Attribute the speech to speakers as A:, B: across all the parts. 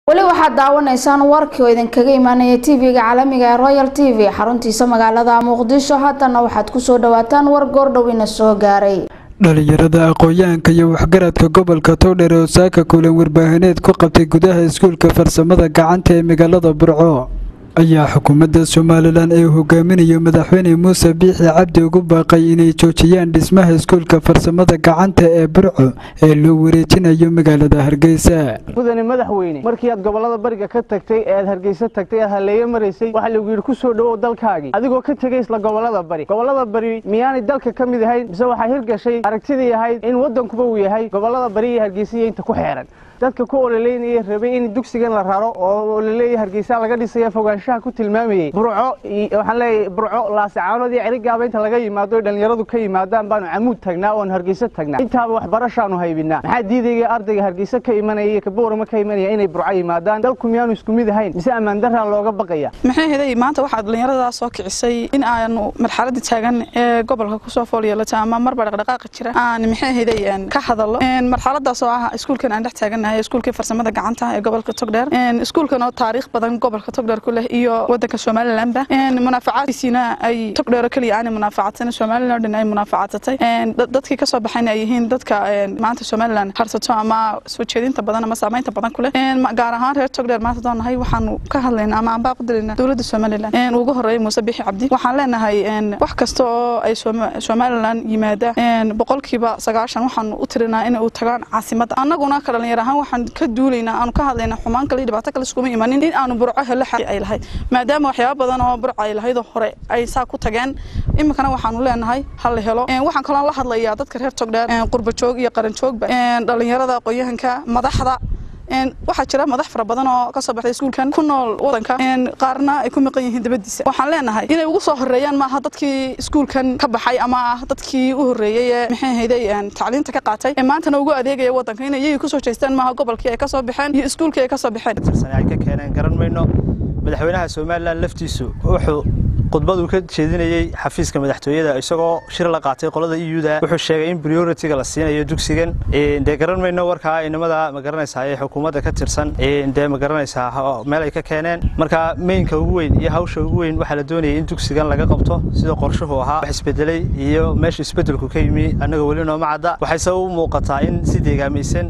A: weli waxaad daawanaysaan warkii oo idinkaga imaanaya tv-ga caalamiga ee royal t v xaruntiisa magaalada muqdisho haddana waxaad kusoo dhawaataan war goordhowina soo gaaray
B: dhalinyarada aqoon-yahanka iyo waxgaradka gobolka towdher oo saaka kulan warbaahineed ku qabtay gudaha iskuulka farsamada gacanta ee magaalada burco ayaa xukuumadda somalilan ee hogaaminayo madaxweyne muuse biixi cabdi ugu baaqay inay joojiyaan dhismaha iskuulka farsamada gacanta ee burco ee loo wareejinayo magaalada hargeysa
C: mudane madaxweyne markii aad gobolada bariga ka tagtay ee aad hargeysa tagtay aad halleeye maraysay waxaa lagu yidhi ku soo dhowow dalkaagii adigoo ka tegay isla gobolada bari gobolada bari miyaanay dalka ka mid ahayn mise waxaa hirgashay aragtidii ahayd in waddankuba uu yahay gobolada bari iyo hargeysiya inta ku xeeran dadka ku ololeynaya rabay in dugsigan la raro oo ololeeya hargeysa laga dhisaya fogaanshaha ku tilmaamayey burco waxaan leeyahay burco laasacaanood iyo cerigaaba inta laga yimaado oy dhallinyaradu ka yimaadaan baanu camuud tagnaa oon hargeysa tagnaa intaaba waxbarashaanu haybinaa maxaa diidaya ardayga hargeysa ka imanaya iyo kaboorama ka imanaya inay burco yimaadaan dalku miyaanu isku mid ahayn mise ammaan daraa looga baqaya
D: maxay heday maanta waxaad dhallinyaradaa soo kicisay in aanu marxaladda taagan ee gobolka kusoo fool yeelata ama marba dhaqdhaqaaqa jira aan maxay heday ka hadallo marxaladaas oo ah iskuulkan aan dhex taagannahay iskuulkii farsamada gacanta ee gobolka togdheer iskuulkan oo taariikh badan gobolka togdheer ku leh iyo wadanka somalilandba munaafacaadkiisiina ay togdheero keliya aanay munaafacadsan somaliland oo dhan ay munaafacadsatay dadkii kasoo baxayna ay yihiin dadka maanta somaliland harsato ama soo jeedinta badan ama saamaynta badan ku leh gaar ahaan reer togdheer maanta doonahay waxaanu ka hadlayna ama aan baaqu dilayna dowladda somaliland ugu horeeyay muuse bixi cabdi waxaan leenahay wax kasta oo ay somaliland yimaada boqolkiiba sagaashan waxaanu u tirinaa inay u tagaan caasimadda annaguna ka dhalinyar ahaan waxaan ka duulaynaa aanu ka hadlaynaa xumaan kale iyo dhibaato kale iskuma imanin in aanu burco helo xaqi ay lahayd maadaama waxyaaba badan oo burco ay lahaydoo hore ay saa ku tageen iminkana waxaanu leenahay ha la helo waxaan kaloo la hadlayaa dadka reer togdheer qurba joog iyo qaran joogba dhalinyarada aqoon-yahanka madaxda waxaa jira madax fara badan oo kasoo baxday iskuulkan ku nool wadanka qaarna ay ku maqan yihiin dabadiisa waxaan leenahay inay ugu soo horeeyaan maaha dadkii iskuulkan ka baxay ama ah dadkii u horeeyey ee maxay hayday tacliinta ka qaatay ee maantana ugu adeegaya wadanka inay iyagii kusoo jeestaan maaha gobolkii ay kasoo baxeen iyo iskuulkii ay kasoo baxeen
E: ay ka keeneen garan mayno madaxweynaha somalilan laftiisu wuxuu khudbaduu ka jeedinayey xafiiska madaxtooyada isagoo shir la qaatay qolada euda wuxuu sheegay in prioritiga la siinayo dugsigan dee garan mayno warkaa inamada ma garanaysaa ee xukuumadda ka tirsan dee ma garanaysaa meel ay ka keeneen marka meynka ugu weyn iyo hawsha ugu weyn waxaa la doonayay in dugsigan laga qabto sida qorshuhu ahaa wax isbedelay iyo meesha isbedelku ka yimi annaga weli nooma cadda waxayse u muuqataa in si deegaamaysan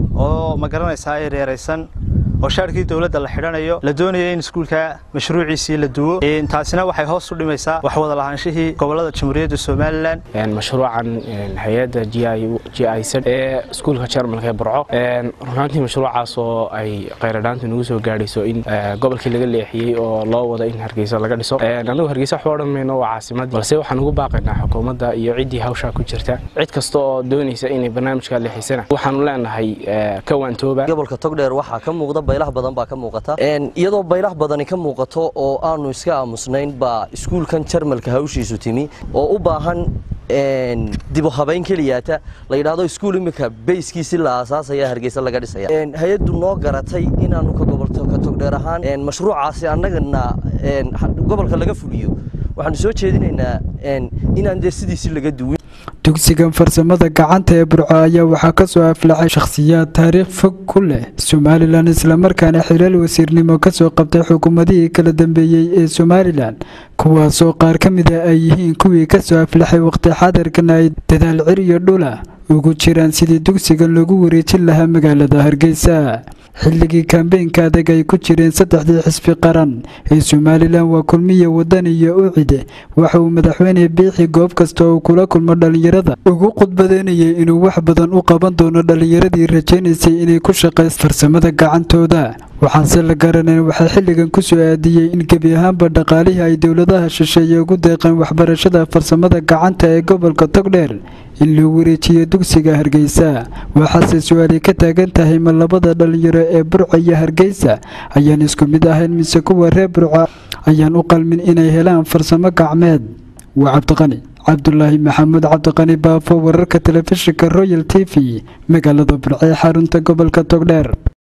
E: oo ma garanaysaa ee reeraysan oo shaarkii dowladda la xidhanayo la doonaya in iskuulka mashruuciisii la duwo taasina waxay hoos u dhimaysaa wax wada lahaanshihii gobolada jamhuuriyadda somalilan
F: mashruucan hay-adda g i z ee iskuulka jarmalka ee burco runaantii mashruucaas oo ay khayradhaanta nagu soo gaadhayso in gobolkii laga leexiyey oo loo wado in hargeysa laga dhiso anagu hargeysa waxba odhan mayno waa caasimad balse waxaan ugu baaqaynaa xukuumadda iyo ciddii hawshaa ku jirta cid kasta oo doonaysa inay barnaamijkaa leexisana waxaanu leenahay ka waantooba
G: gobolka togdheer waxaa ka muuqda baylah badan baa ka muuqata iyadoo baylah badani ka muuqato oo aanu iska aamusnayn baa iskuulkan jarmalka hawshiisu timi oo u baahan dibu habayn keliyaata la yidhaahdo iskuul imika bayskiisi la aasaasaya hargeysa laga dhisaya hay-addu noo garatay inaanu ka gobolka togdheer ahaan mashruucaasi annagana gobolka laga fuliyo waxaanu soo jeedinaynaa inaan dee sidiisi laga duwin
B: dugsigan farsamada gacanta ee burco ayaa waxaa ka soo aflaxay shakhsiyaad taariikh fog ku leh somalilan islamarkaana xilaal wasiirnimo kasoo qabtay xukuumadihii kala dambeeyey ee somalilan kuwaasoo qaar ka mid a ay yihiin kuwii kasoo aflaxay waqti xadarkan ay dadaal cir iyo dhula ugu jiraan sidii dugsigan loogu wareejin lahaa magaalada hargeysa xilligii kambeynka adag ay ku jireen saddexdii xisbi qaran ee somalilan waa kulmiya wadan iyo ucide waxa uu madaxweyne biixi goob kasta uu kula kulmo dhallinyarada ugu khudbadeynayay inuu wax badan u qaban doono dhallinyaradii rajaynaysay inay ku shaqays farsamada gacantooda waxaanse la garanayn waxaa xilligan ku soo aadiyey in gebi ahaanba dhaqaalihii ay dowladaha shisheeye ugu deeqeen waxbarashada farsamada gacanta ee gobolka togdheer in loo wareejiyo dugsiga hargeysa waxaase su-aali ka taagan tahay ma labada dhalinyaro ee burco iyo hargeysa ayaan isku mid ahayn mise kuwa reer burco ayaan u qalmin inay helaan farsamo gacmeed waa cabdiqani cabdulaahi maxamuud cabdiqani baafo wararka telefishinka royal t v magaalada burco ee xarunta gobolka togdheer